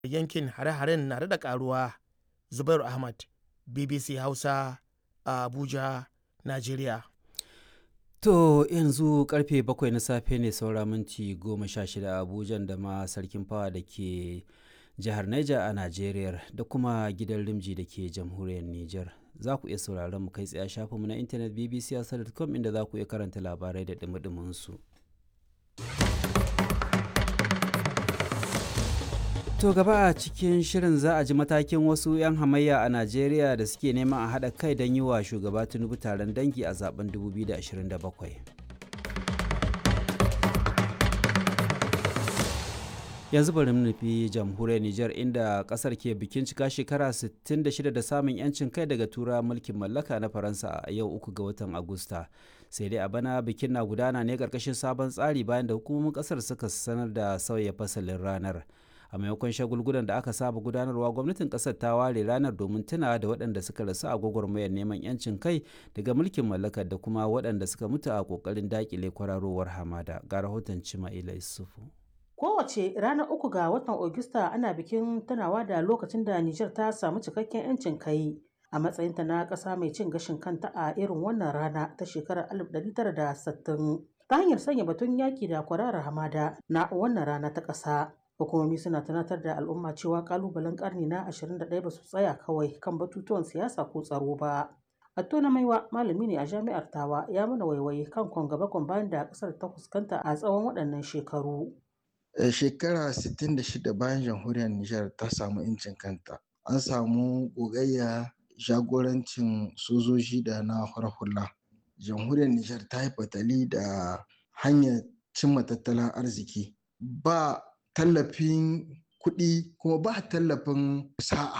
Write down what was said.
yankin hare-haren na da karuwa zubairu ahmad bbc hausa a abuja najeriya To yanzu karfe bakwai na safe ne saura minti goma sha shida a Abuja da ma sarkin fawa da ke jihar Niger a Najeriya da kuma gidan Rimji da ke jamhuriyar Niger. Za ku iya sauraron mu kai tsaye shafinmu na intanet bbc.com inda za ku iya karanta labarai da dumi su. To gaba a cikin shirin za a ji matakin wasu 'yan hamayya a Najeriya da suke neman a haɗa kai don yi wa shugaba Tinubu taron dangi a zaben 2027. Yanzu bari mu nufi jamhuriyar Nijar inda kasar ke bikin cika shekara 66 da samun 'yancin kai daga tura mulkin mallaka na Faransa a yau uku ga watan Agusta. Sai dai a bana bikin na gudana ne ƙarƙashin sabon tsari bayan da hukumomin ƙasar suka sanar da sauya fasalin ranar. a maimakon shagulgulan da aka saba gudanarwa gwamnatin kasar ta ware ranar domin tunawa da waɗanda suka rasu a gwagwarmayar neman yancin kai daga mulkin mallakar da kuma waɗanda suka mutu a ƙoƙarin daƙile kwararowar hamada ga rahoton cima'ila isufu kowace ranar uku ga watan Ogista ana bikin tunawa da lokacin da Nijar ta samu cikakken 'yancin kai a matsayinta na ƙasa mai cin gashin kanta a irin wannan rana ta shekarar 1960 ta hanyar sanya batun yaƙi da kwararar hamada na wannan rana ta ƙasa. hukumomi suna tunatar da al'umma cewa kalubalen karni na 21 ba su tsaya kawai kan batutuwan siyasa ko tsaro ba Atto na maiwa malami ne a jami'ar tawa ya mana waiwaye kan kwangaba bayan da kasar ta fuskanta a tsawon waɗannan shekaru shekara 66 bayan jamhuriyar nijar ta samu incin kanta an samu gogayya jagorancin sojoji da na hula jamhuriyar nijar ta yi fatali da hanyar cimma tattalin arziki ba tallafin kuɗi kuma ba tallafin sa'a